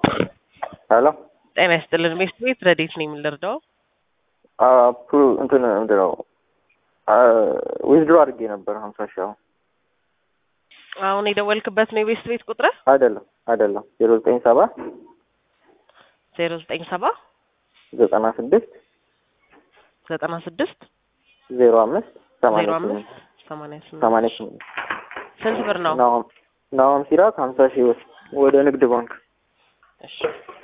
ሄሎ ጤና ይስጥልን ቤት ቤት ረዴት ነው የምንረዳው? አፕ እንትን ምንድን ነው ዊዝድሮ አድርጌ ነበር ሀምሳ ሺህ አሁን አሁን የደወልክበት ነው የቤት ቤት ቁጥር አይደለም አይደለም ዜሮ ዘጠኝ ሰባ ዜሮ ዘጠኝ ሰባ ዘጠና ስድስት ዘጠና ስድስት ዜሮ አምስት ዜሮ ሰማንያ አምስት ስምንት ሰማንያ ስምንት ሰማንያ ስምንት ስንት ብር ነው? ናሆም ናሆም ሲራክ ሀምሳ ሺህ ብር ወደ ንግድ ባንክ እሺ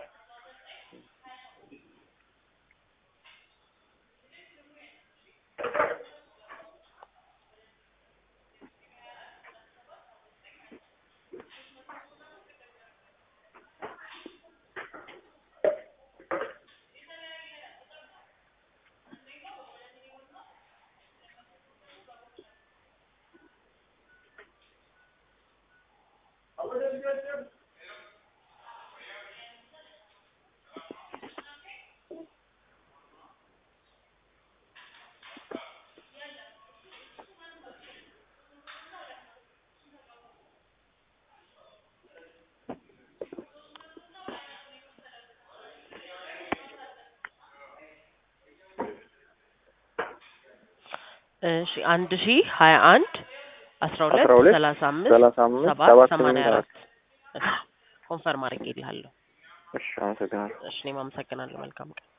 እሺ አንድ ሺ ሀያ አንድ አስራ ሁለት አስራ ሁለት ሰላሳ አምስት ሰላሳ አምስት ሰባት ሰባት ሰማንያ ስምንት አራት እሺ ኮንፈርም አድርጌልሃለሁ። እሺ አመሰግናለሁ እሺ እኔም አመሰግናለሁ። መልካም ቀን